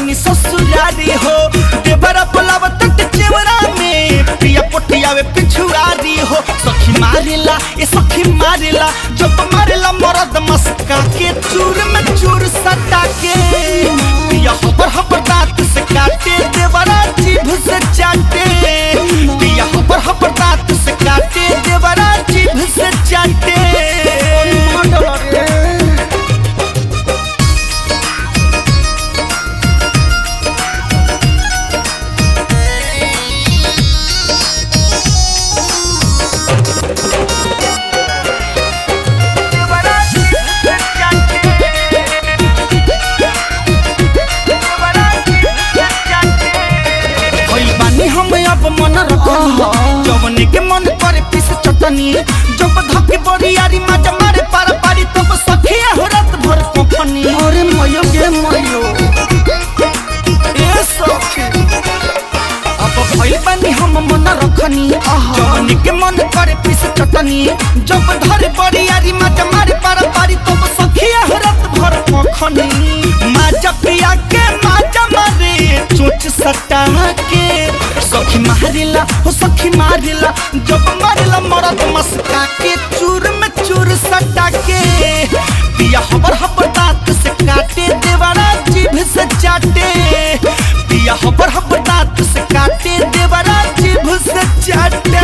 गईनी ससुरारी हो देवरा बोलावत चेवरा में पिया पोटियावे पिछुआरी हो सखी मारेला ए सखी मारेला जब मारेला मरद मस्का के चूर में चूर सटा के पिया हबर हबर दांत से काटे देवरा जीभ से चाटे पिया हबर हबर दांत से काटे देवरा जीभ से चाटे होई बानी हम अब मन रखनी जवने के मन करे पीस चटनी जब धके बरियारी माजा मारे पार पारी तब सखिया हो रात भर कोखनी अरे मयो गे मयो ए सखी अब भइल बानी हम मन रखनी जवने के मन करे पीस चटनी जब धरे बरियारी माजा मारे पार पारी तब सखिया हो रात भर कोखनी माजा पिया के माजा मारे चोच सटा के सखी मारिला हो सखी मारिला जब मारिला मरद मस्का के चूर में चूर सटा के पिया हबर हबर दांत से काटे देवरा जीभ से चाटे पिया हबर हबर दांत से काटे देवरा जीभ से चाटे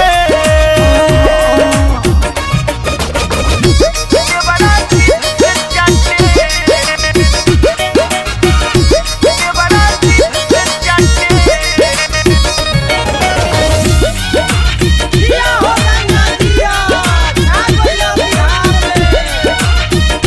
देवरा जीभ से चाटे देवरा जीभ से चाटे दिया हो गंगा दिया ना कोई बिहार में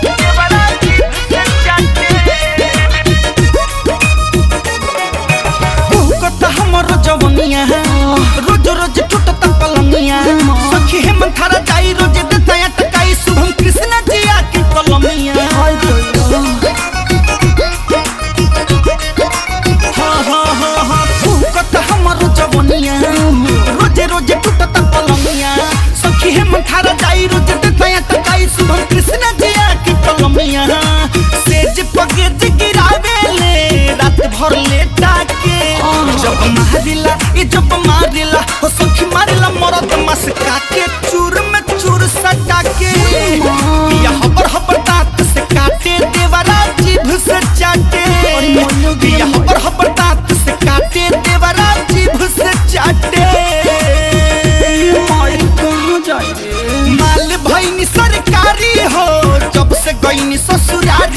हमर जवनिया रोज रोज टूटत पलंगिया सखी हे मंथारा जाई रोज देता टकाई शुभम कृष्ण जिया के कलमिया हाय दैया हाँ हाँ हाँ हाँ भूकत हमर जवनिया रोज रोज टूटत पलंगिया सखी हे मंथारा जाई रोज देता टकाई शुभम कृष्ण जिया के कलमिया सेज पगेज गिरावेले रात भर लेटा के जब मारिला ये जब मारिला हो सखी मारिला मरद मस्का के चूर में चूर सटा के या हबर हबर दांत से काटे देवरा जीभ से चाटे या हबर हबर दांत से काटे देवरा जीभ से चाटे माई कहाँ जाए रे माल भईनी सरकारी हो जब से गईनी ससुरारी